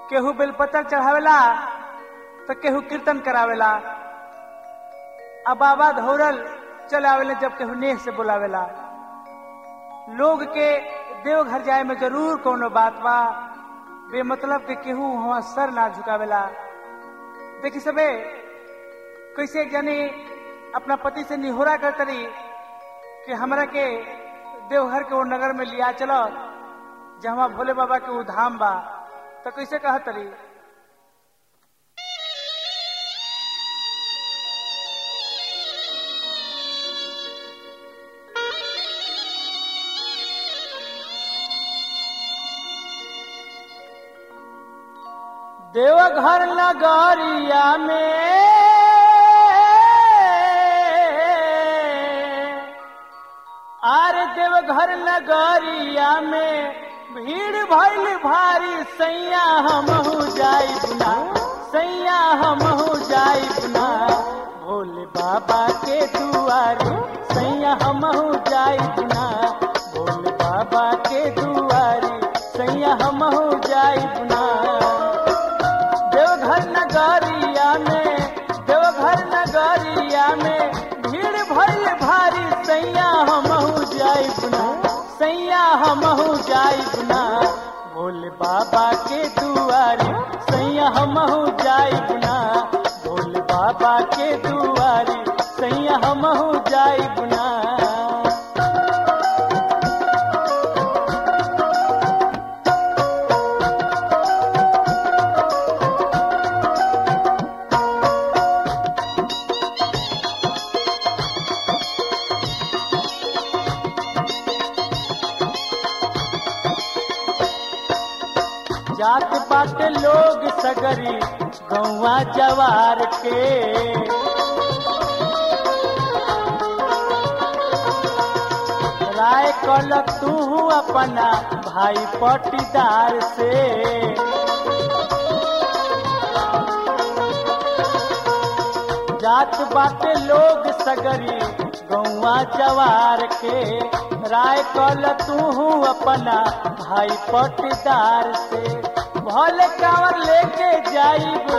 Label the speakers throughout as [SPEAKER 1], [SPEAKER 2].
[SPEAKER 1] केहू बेलपत्र चढ़ावेला तो केहू कीर्तन करावेला आ बाबा धौरल चले आवेले जब केहू नेह से बुलावेला लोग के देवघर जाए में जरूर कोनो बात बा बेमतलब के केहू वहां सर ना झुकावेला देखी सबे कैसे जानी अपना पति से निहोरा करतरी कि हमरा के देवघर के वो नगर में लिया चलो जहाँ भोले बाबा के वो धाम बा तो कैसे कहतरी देवघर नगरिया में आर देवघर नगरिया में भीड़ भइल भारी सैया हमहू जाई बुना सैया हमहू जाई बुना भोले बाबा के दुआरे सैया हमहू जाई बुना भोले बाबा के दुआरे सैया हमहू जाई बुना देवघर नगरिया में देवघर नगरिया में भीड़ भइल भारी सैया हमहू जाई बुना सैया हमहू जाई बुना भोले बाबा के दुआरे सैया हमहू जाई बुना भोले बाबा के दुआरे सैया हमहू जाई बुना जात बाटे लोग सगरी गौवा जवार के राय कल तू अपना भाई पटीदार से जात बाटे लोग सगरी गौवा जवार के राय कल तू अपना भाई पटीदार से भले कांवर लेके जाइब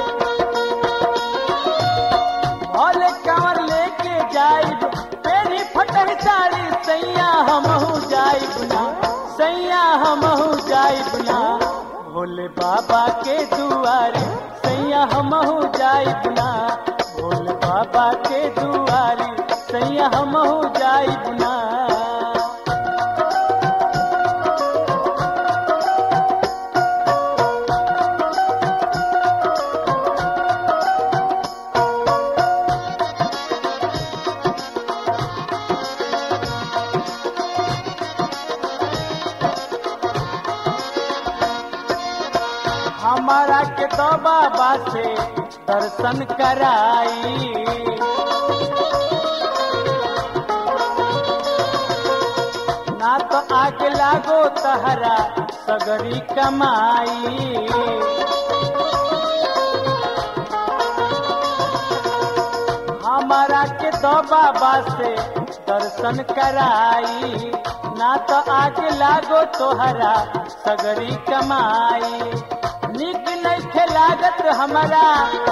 [SPEAKER 1] भले कांवर लेके जाइब तेरी फटह साड़ी सैया हमहू जाइब ना सैया हमहू जाइब ना भोले बाबा के दुआरे सैया हमहू जाइब ना भोले बाबा के दुआरे सैया हमहू जाइब ना हमारा के तो बाबा से दर्शन कराई ना तो आगे लागो तहरा सगरी कमाई हमारा के तो बाबा से दर्शन कराई ना तो आगे लागो तोहरा सगरी कमाई निक नहीं लागत हमारा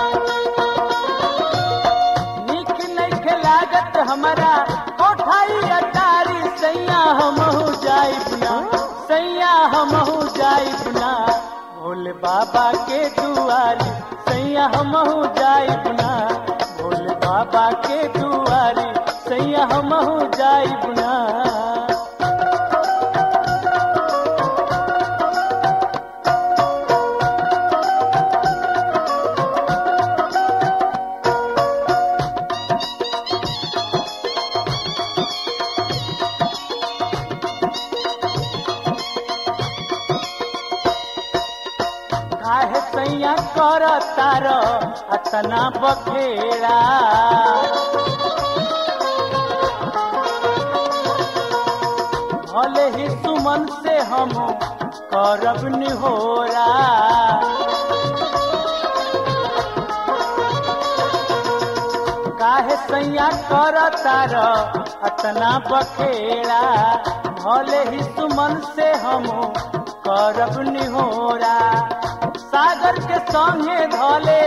[SPEAKER 1] निक नहीं लागत हमारा कोठाई अटारी सैया हमहू जाई बुना सैया हमहू जाई बुना भोले बाबा के दुआरी सैया हमहू जाई बुना भोले बाबा के दुआरी सैया हमहू जाई बुना काहे सैया कर तार अतना बखेड़ा भले ही सुमन से हम करब निहोरा काहे सैया कर तार अतना बखेड़ा भले ही सुमन से हम करब निहोरा सागर के संगे धले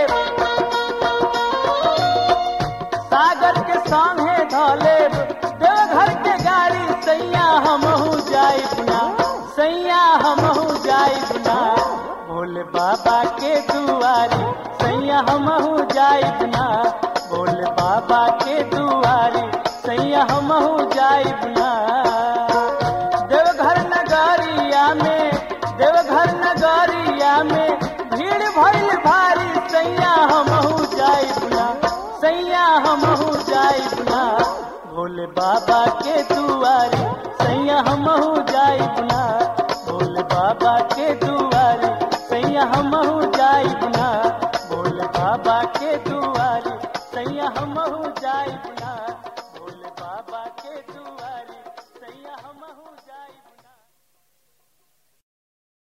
[SPEAKER 1] सागर के संगे धले देवघर के गाड़ी सैया हमहू जाई बुना सैया हमहू जाई बुना भोले बाबा के दुआरी सैया हमहू जाई बुना भोले बाबा के दुआरी सैया हमहू जाई बुना देवघर नगरिया में देवघर नगरिया में भीड़ भइल भारी सैया हमहू जाई बुना सैया हमहू जाई बुना भोले बाबा के तू